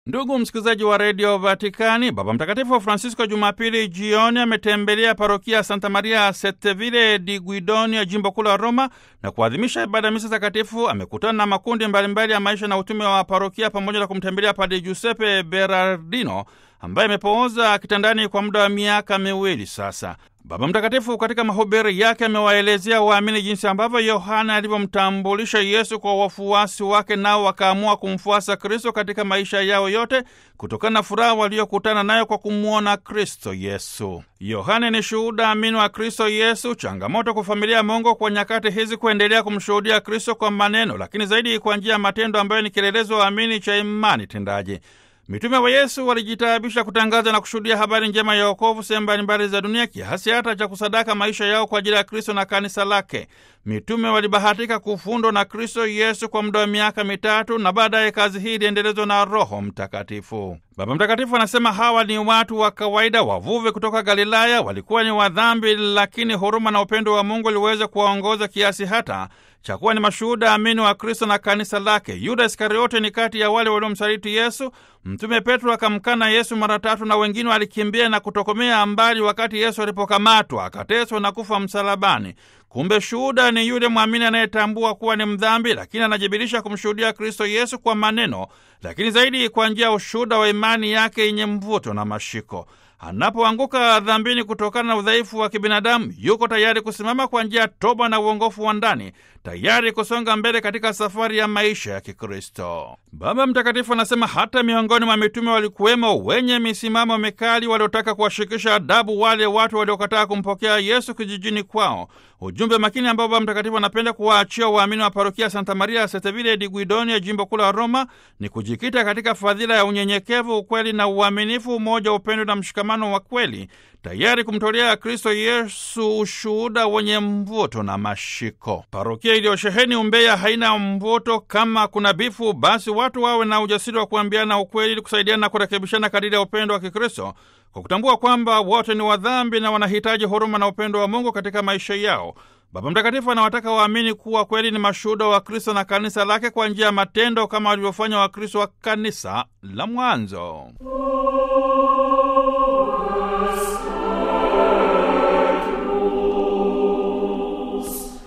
Ndugu msikilizaji wa redio Vatikani, Baba Mtakatifu Francisco Jumapili jioni ametembelea parokia Santa Maria Setevile di Guidonia, jimbo kuu la Roma, na kuadhimisha ibada ya misa takatifu. Amekutana na makundi mbalimbali ya maisha na utume wa parokia pamoja na kumtembelea Padre Giuseppe Berardino ambaye amepooza kitandani kwa muda wa miaka miwili sasa. Baba Mtakatifu katika mahubiri yake amewaelezea waamini jinsi ambavyo Yohana alivyomtambulisha Yesu kwa wafuasi wake, nao wakaamua kumfuasa Kristo katika maisha yao yote kutokana na furaha waliokutana nayo kwa kumwona Kristo Yesu. Yohana ni shuhuda amini wa Kristo Yesu. Changamoto kwa familia ya Mungu kwa nyakati hizi kuendelea kumshuhudia Kristo kwa maneno, lakini zaidi kwa njia ya matendo ambayo ni kielelezo waamini cha imani tendaji. Mitume wa Yesu walijitaabisha kutangaza na kushuhudia habari njema ya wokovu sehemu mbalimbali za dunia, kiasi hata cha kusadaka maisha yao kwa ajili ya Kristo na kanisa lake. Mitume walibahatika kufundwa na Kristo Yesu kwa muda wa miaka mitatu, na baadaye kazi hii iliendelezwa na Roho Mtakatifu. Baba Mtakatifu anasema hawa ni watu wa kawaida, wavuvi kutoka Galilaya. Walikuwa ni wadhambi, lakini huruma na upendo wa Mungu liweza kuwaongoza kiasi hata cha kuwa ni mashuhuda amini wa Kristo na kanisa lake. Yuda Iskariote ni kati ya wale waliomsaliti Yesu. Mtume Petro akamkana Yesu mara tatu, na wengine walikimbia na kutokomea mbali wakati Yesu alipokamatwa, akateswa na kufa msalabani. Kumbe shuhuda ni yule mwamini anayetambua kuwa ni mdhambi, lakini anajibirisha kumshuhudia Kristo Yesu kwa maneno, lakini zaidi kwa njia ya ushuhuda wa imani yake yenye mvuto na mashiko. Anapoanguka dhambini kutokana na udhaifu wa kibinadamu, yuko tayari kusimama kwa njia ya toba na uongofu wa ndani, tayari kusonga mbele katika safari ya maisha ya Kikristo. Baba Mtakatifu anasema hata miongoni mwa mitume walikuwemo wenye misimamo mikali waliotaka kuwashikisha adabu wale watu waliokataa kumpokea Yesu kijijini kwao. Ujumbe makini ambao Baba Mtakatifu anapenda kuwaachia waamini wa parokia Santa Maria Setevile di Guidonia, jimbo kuu la Roma, ni kujikita katika fadhila ya unyenyekevu, ukweli na uaminifu, umoja, upendo na mshikamano wa kweli, tayari kumtolea Kristo Yesu ushuhuda wenye mvuto na mashiko. Parokia iliyosheheni umbea haina mvuto. Kama kuna bifu, basi watu wawe na ujasiri wa kuambiana ukweli ili kusaidiana na kurekebishana kadiri ya upendo wa Kikristo, kwa kutambua kwamba wote ni wadhambi na wanahitaji huruma na upendo wa Mungu katika maisha yao. Baba Mtakatifu anawataka waamini kuwa kweli ni mashuhuda wa Kristo na kanisa lake kwa njia ya matendo kama walivyofanya Wakristo wa kanisa la mwanzo.